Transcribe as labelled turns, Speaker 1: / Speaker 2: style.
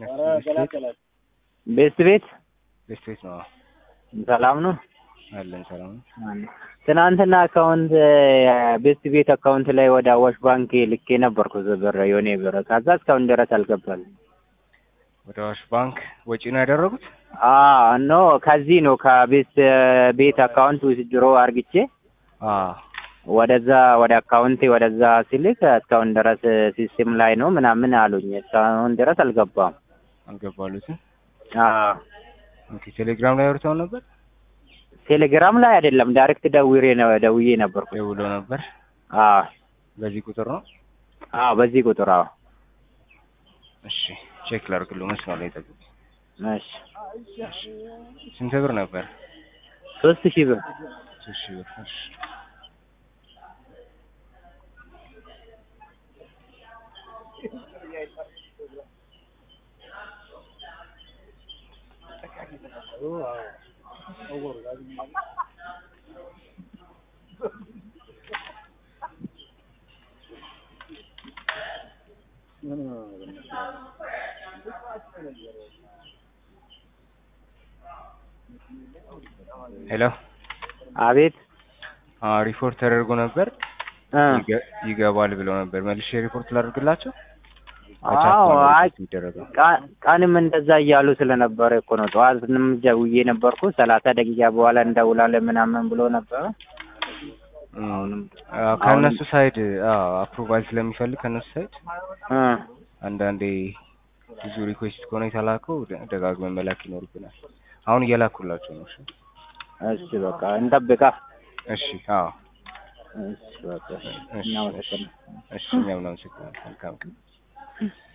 Speaker 1: ቤስት ቤት
Speaker 2: ቤስት ቤት ነው።
Speaker 1: ሰላም ነው
Speaker 2: አለን ሰላም ነው።
Speaker 1: ትናንትና አካውንት ቤስት ቤት አካውንት ላይ ወደ አዋሽ ባንክ ልኬ ነበርኩ ብር የሆነ ብር ከዛ እስካሁን ድረስ አልገባልኝ።
Speaker 2: ወደ አዋሽ ባንክ ወጪ ነው ያደረጉት?
Speaker 1: አዎ ኖ ከዚህ ነው ከቤስት ቤት አካውንት ውስድሮ አርግቼ
Speaker 2: አዎ
Speaker 1: ወደዛ ወደ አካውንቴ ወደዛ ሲልክ እስካሁን ድረስ ሲስተም ላይ ነው ምናምን አሉኝ። እስካሁን ድረስ አልገባም።
Speaker 2: አልገባሉትም።
Speaker 1: አዎ
Speaker 2: ኦኬ ቴሌግራም ላይ አውርተው ነበር?
Speaker 1: ቴሌግራም ላይ አይደለም ዳይሬክት ደውሬ ነው ደውዬ ነበርኩ።
Speaker 2: ደውሎ ነበር።
Speaker 1: አዎ
Speaker 2: በዚህ ቁጥር ነው?
Speaker 1: አዎ በዚህ ቁጥር አዎ።
Speaker 2: እሺ ቼክ ላድርግልዎ። መስመር ላይ ጠብቁ።
Speaker 1: እሺ
Speaker 2: ስንት ብር ነበር?
Speaker 1: ሶስት ሺህ ብር
Speaker 2: ሶስት ሺህ ብር። እሺ ሄሎ
Speaker 1: አቤት
Speaker 2: አዎ ሪፖርት ተደርጎ ነበር
Speaker 1: እ
Speaker 2: ይገ- ይገባል ብለው ነበር። መልሼ ሪፖርት ላድርግላቸው?
Speaker 1: አዎ አይ
Speaker 2: የሚደረገው
Speaker 1: ቃ- ቀንም እንደዛ እያሉ ስለነበረ እኮ ነው። ጠዋትንም ደውዬ ነበርኩ ሰላሳ ደቂቃ በኋላ እንደውላለን ምናምን ብሎ ነበረ። አሁንም
Speaker 2: አዎ፣ ከእነሱ ሳይድ አዎ አፕሩቫል ስለሚፈልግ ከእነሱ ሳይድ
Speaker 1: እ
Speaker 2: አንዳንዴ ብዙ ሪኩዌስት ከሆነ የተላከው ደ- ደጋግመን መላክ ይኖርብናል። አሁን እየላኩላቸው ነው። እሺ
Speaker 1: እሺ በቃ እንጠብቃ።
Speaker 2: እሺ አዎ
Speaker 1: እሺ በቃ
Speaker 2: እሺ፣
Speaker 1: እናመሰግናለን።
Speaker 2: እሺ እኛም እናመሰግናለን። መልካም ቀን